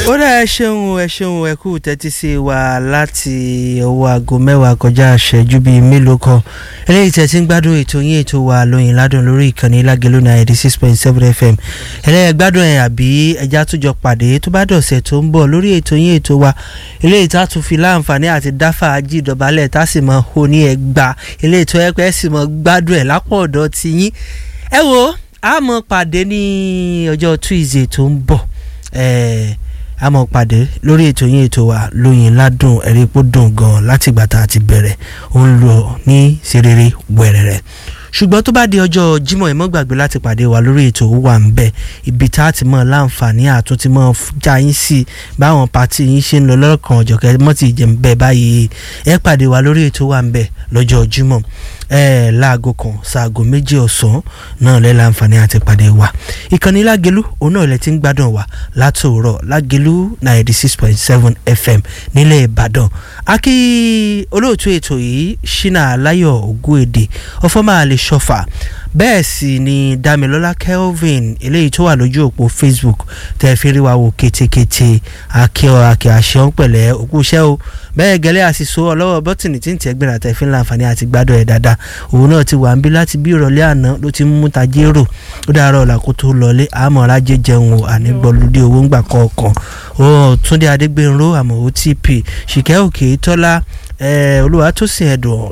ó dá ẹ ṣeun ẹ ṣeun ẹ kú tẹ́tí sí wa láti ọwọ́ aago mẹ́wàá kọjá àṣẹjú bíi mélòó kan eléyìí tẹ́ ti ń gbádùn ètò yín ètò wa lóyìn ládùn lórí ìkànnì lágẹ̀lú náà eighty six point seven fm ẹlẹ́yẹ gbádùn ẹ̀ àbí ẹja àtújọ pàdé tó bá dọ̀sẹ̀ tó ń bọ̀ lórí ètò yín ètò wa eléyìí tá a tún fi láǹfààní àti dáfà ají ìdọ̀bálẹ̀ tá a sì mọ oní ẹgbà eléyìí tó yẹ pé ẹ sì mọ gbádùn ẹ̀ lápò ọ̀dọ̀ ti yín ẹ wo a mọ pàdé ní ọjọ́ tuesday tó ń bọ̀ ẹ̀ẹ́ a mọ̀ pàdé lórí ètò yín ètò wa lóyin ládùn ẹ̀rí pó dùn gan láti ìgbà tá a ti bẹ̀rẹ̀ ó ń lọ ní serere wẹ̀rẹ̀rẹ̀ ṣùgbọ́n tó bá di ọjọ́ Jímọ̀ ẹ má gbàgbé láti pàdé wa lórí ètò wà ń bẹ̀ ibi tá a ti mọ̀ láǹfààní àtúntí mọ̀ já yín sí báwọn pàtí yín ṣe ń lọ lọ́kàn ọ̀jọ̀kẹ́ mọ́ ti jẹ́ ń bẹ̀ báyìí ẹ pàdé wa lórí ètò wà ń bẹ̀ lọ́jọ́ Jímọ̀ ẹ láago kan ṣaago méjì ọ̀sán náà lẹ́ láǹfààní àti pàdé wa ìkànnì lágẹ̀lú òun náà lẹ ti ń gbádùn wa látòrọ̀ lágẹ̀lú ninety six point seven fm nílẹ̀ ìbàdàn akí olóòtú ètò yìí ṣínà aláyọ̀ ògúèdè ọfọ́mà lè ṣọ́fà bẹ́ẹ̀ sì ni damilọ́lá kelvin eléyìí tó wà lójú òpó facebook tẹ́ fi rí wa wò kétékété akíọ́ akí àṣẹ pẹ̀lẹ́ òkú iṣẹ́ o bẹ́ẹ̀ gẹ́lẹ́ àṣìṣó ọlọ́wọ́ bọ́tìnì tí ń tẹ́ gbéra tẹ́ fi ń láǹfààní àti gbádùn ẹ̀ dáadáa òun náà ti wà ń bí láti bí ìrọ̀lẹ́ àná ló ti mú tajérò ó dára ọ̀la kó tó lọlé àmọ́ rájẹ jẹun o ànígbọ́lùdé owó ńgbà kọ̀ọ̀kan ó túndé adégbénró àmọ́ otp ṣìkẹ́ òkè tọ́lá olúwatósìn ẹ̀dùn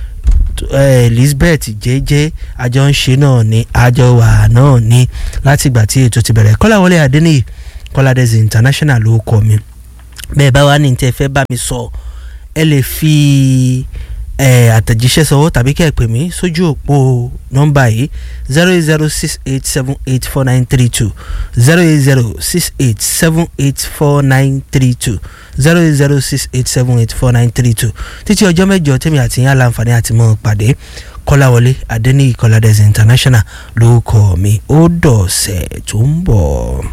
elizabeth jẹ́jẹ́ àjọ ń ṣe náà ni àjọ wà náà ni láti ìgbà tí ètò ti bẹ̀rẹ̀ kọ́láwọlé adéníyì kọ́ládẹ́sì international ló kọ́ mi bẹ́ẹ̀ bá wà ní tẹ́ fẹ́ bá mi sọ ẹ lè fi àtẹ̀jíṣẹ́ sọwọ́ tàbí kẹ́ ẹ pè mí sójú òpó nọ́mbà yìí zero eight zero six eight seven eight four nine three two zero eight zero six eight seven eight four nine three two zero eight zero six eight seven eight four nine three two títí ọjọ́ mẹ́jọ tèmi àti yín aláǹfààní àti mọ́ pàdé kọ́láwọlé adẹ́niyì kọ́ládẹ́sì international ló kọ́ mi ó dọ̀ọ̀sẹ̀ tó ń bọ̀.